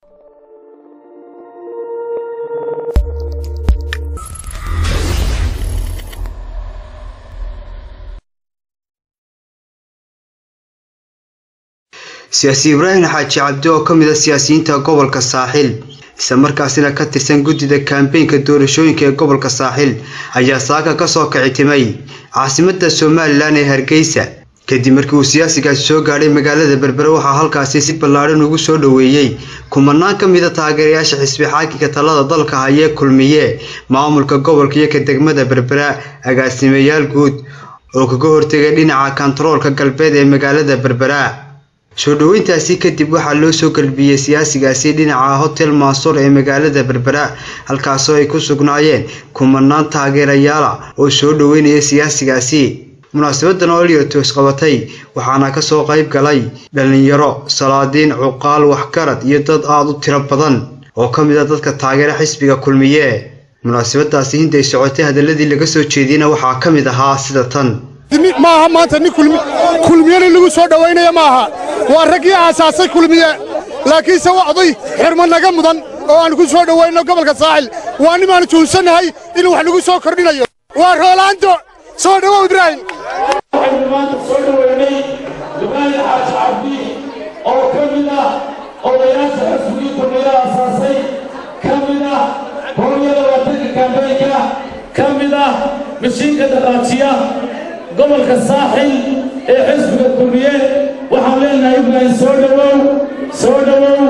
siyaasi ibraahim xaaji cabdi oo ka mid a siyaasiyiinta gobolka saaxil isla markaasina ka tirsan guddida kambeynka doorashooyinka ee gobolka saaxil ayaa saaka kasoo kicitimay caasimada somalilan ee hargeysa kadib markii uu siyaasigaasi soo gaadhay magaalada berbere waxaa halkaasi si ballaadhan ugu soo dhoweeyey kumanaan ka mida taageerayaasha xisbi xaakinka talada dalka hayee kulmiye maamulka gobolka iyo ka degmada berbera agaasimayaal guud oo kaga hortegay dhinaca kantaroolka galbeed ee magaalada berbera soo dhoweyntaasi kadib waxaa loo soo galbiyey siyaasigaasi dhinaca hotel maasuur ee magaalada berbera halkaasoo ay ku sugnaayeen kumanaan taageerayaala oo soo dhoweynaya siyaasigaasi munaasabadan oo eliotos qabatay waxaana kasoo qayb galay dhalinyaro salaadiin cuqaal waxgarad iyo dad aada u tiro badan oo ka mid a dadka taageera xisbiga kulmiye munaasabadaasi hinday socotay hadaladii laga soo jeediyena waxaa ka mid ahaa sida tan maaha maanta nin kulmiyena lagu soo dhowaynaya maaha waa raggii aasaasay kulmiye laakiinse waa oday xirma naga mudan oo aan ku soo dhowayno gobolka saaxil waa nimaanu tuunsannahay inuu wax nagu soo kordhinayo waa roolaanto soo dhowow ibraahim waxaynu maanta soo dhoweynay ibraahim xaaji cabdi oo ka mid ah odayaasha xisbigii kulmiye aasaasay ka mid ah hooyada waatanka kambeynka ka mid ah mashiinka dhaqaajiya gobolka saaxil ee xisbiga kulmiye waxaan leenahay ibraahim soo dhowow soo dhowow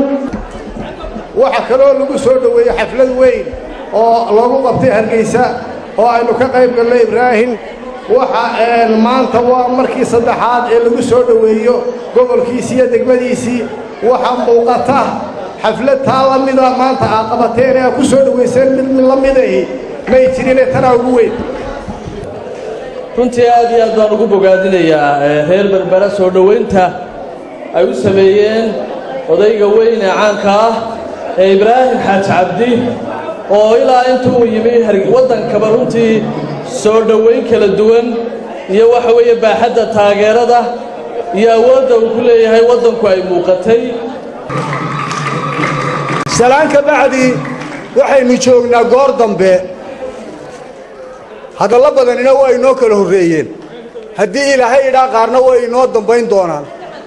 waxaa kaloo lagu soo dhoweeyey xaflad weyn oo lagu qabtay hargeysa oo aynu ka qayb gallay ibraahim waxa maanta waa markii saddexaad ee lagu soo dhoweeyo gobolkiisii iyo degmadiisii waxaa muuqata xaflad taa la mida maanta aa qabateen ee aa ku soo dhowayseen mid la midahi may jirine tanaa ugu weyn runtii aad iyo aad baan ugu bogaadinayaa reer berbera soo dhowaynta ay u sameeyeen odayga weyn ee caanka ah ee ibraahim xaaji cabdi oo ilaa intuu yimi waddankaba runtii soo dhowayn kala duwan iyo waxa weeye baaxadda taageerada iyo awoodda uu ku leeyahay waddanku ay muuqatay salaan ka bacdi waxaynu joognaa goor dambe hadallo badanina waa inoo kala horreeyeen haddii ilaahay idhaa qaarna way inoo dambayn doonaan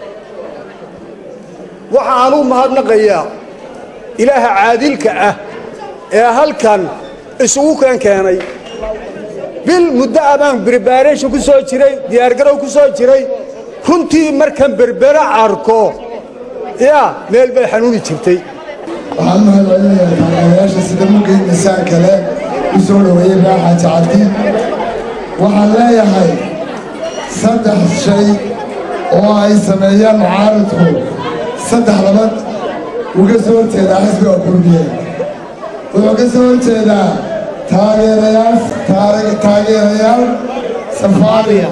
waxa aan u mahadnaqayaa ilaaha caadilka ah ee halkan isugu keen keenay bil muddo abaan bribaareeshin ku soo jiray diyaargarow ku soo jiray runtii markan berbera arko yaa meel bay xanuuni jirtay waxaan mahad celinayaa taageerayaasha sida mugay miisaan kale u soo dhoweeyey ibraahim xaaji cabdi waxaan leeyahay saddex shay oo ay sameeyaan mucaaridku saddex labad wuu ka soo horjeedaa xisbiga kulmiye wuxuu ka soo horjeedaa taageerayaal taageerayaal safaariya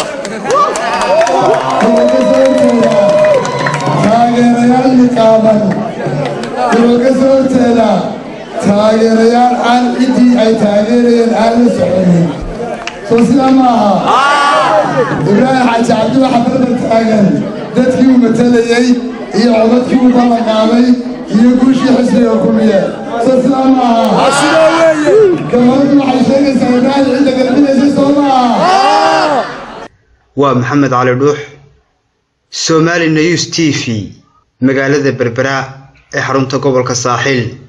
wuxuu ka soo horjeedaa taageerayaal niqaaban wuxuu ka soo horjeedaa taageerayaal aan ciddii ay taageerayeen aan la soconin soo sidaa ma aha ibraahim xaaji cabdi waxa barbar taagan dadkii uu matelayey iyo codadkii uu ballanqaaday iyo guushii xisbiga kulmiye soo sidaa ma aha gabadhadu waxay sheegaysaa ibraahim cidda galbinaysa soo ma aha waa maxamed cali dhuux somali news t v magaalada berbera ee xarunta gobolka saaxil